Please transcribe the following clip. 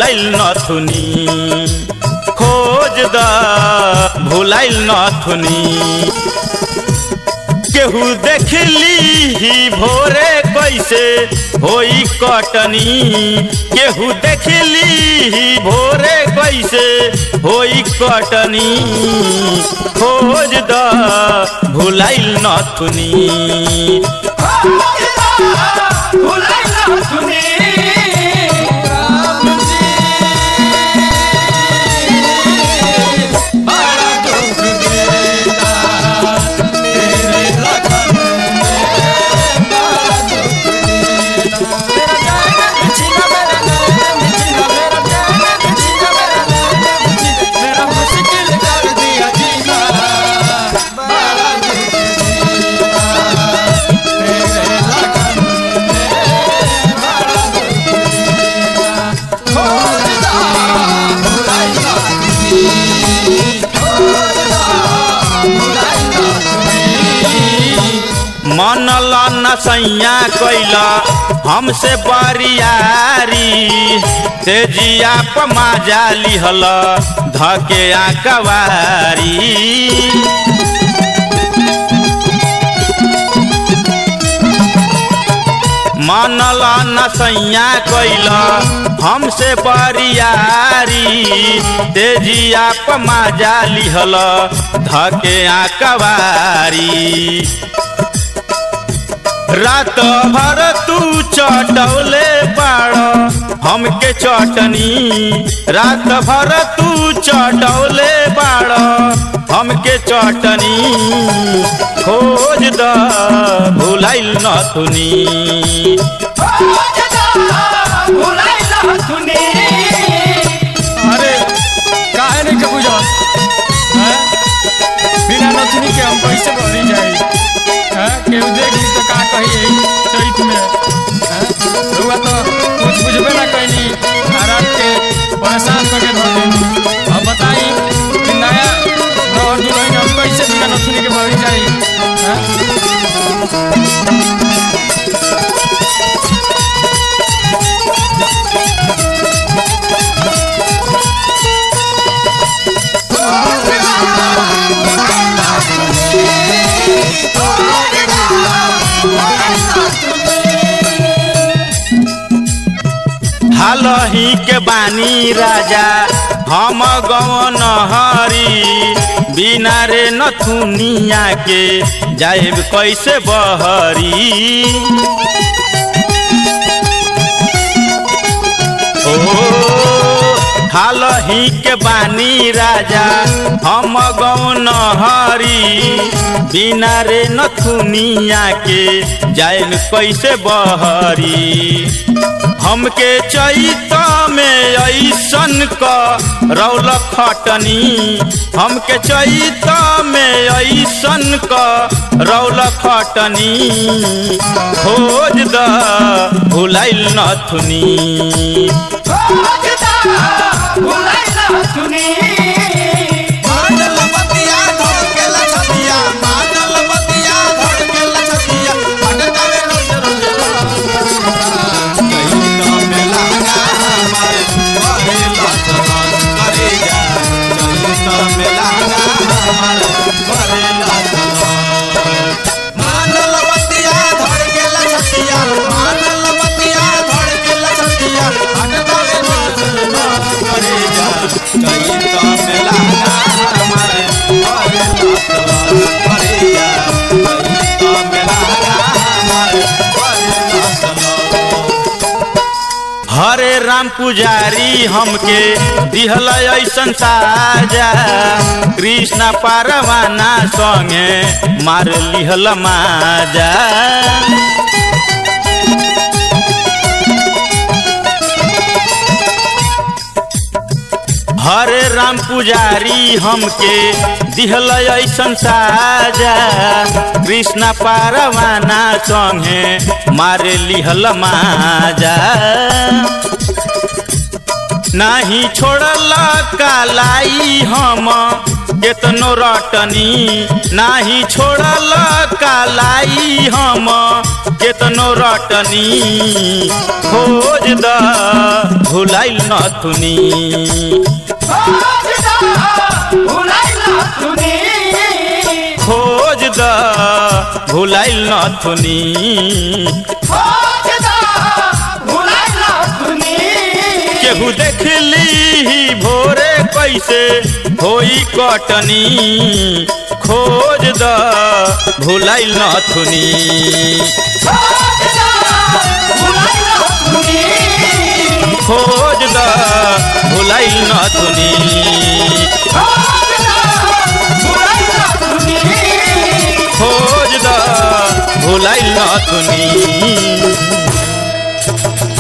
भुलाइल नथुनी खोज द भुलाइल नथुनी केहू देखली ही भोरे कैसे होई कटनी केहू देखली ही भोरे कैसे होई कटनी खोज द भुलाइल नथुनी मनल न सैया कैला हमसे बरियारी तेजिया पमाजा लिहल धके आकवारी मनल न सैया कैला हमसे बरियारी तेजिया पमाजा लिहल धके आकवारी रात भर तू चटौले बाड़ हमके चटनी रात भर तू चटौले बाड़ हमके चटनी खोज द भुलाइल नथुनी अरे काहे नहीं के बुझल हैं? बिना नथुनी के हम कैसे भरी जाई हैं? केहू देख ली तो का कही यही चैत में हैं? रउआ तो कुछ बुझबे ना कैनी आराम के परेशान करके धर देनी अब बताई कि नया नौहर दुल्हन हम कैसे बिना नथुनी के भरी जाई हैं? हालही के बानी राजा हम गवन हरी बिना रे नथुनिया के जाएब कैसे बहरी ओ हालही के बानी राजा हम गौन हरी बिना रे नथुनिया के जाएन कैसे बहरी हमके चैत में ऐसन क रौल खटनी हमके चैत में ऐसन क रौल खटनी खोज द भुलाइल नथुनी मानल बतिया धर के लछतिया मानल बतिया धर के लछतिया अटकावे रोज रोज कहीं तो मेला हमारे करे लछमन करे जा कहीं तो मेला हमारे करे लछमन मानल बतिया धर के लछतिया मानल बतिया धर के लछतिया अटकावे रोज रोज करे जा कहीं तो मेला हमारे करे लछमन करे जा कहीं तो मेला हमारे करे लछमन हरे राम पुजारी हमके दिहल ऐसन साजा कृष्ण पारवाना संगे मार लिहल माजा हरे राम पुजारी हमके दिहल ऐसन साजा कृष्ण पारवाना संगे मारे लिहल माजा नाही छोड़ल कालाई हम केतनो रटनी नाही छोड़ल कालाई हम केतनो रटनी खोज द भुलाइल नथुनी खोज द भुलाइल नथुनी केहू देखली भोरे कैसे होई कटनी खोज द भुलाइल नथुनी खोज द भुलाइल नथुनी खोज द भुलाइल नथुनी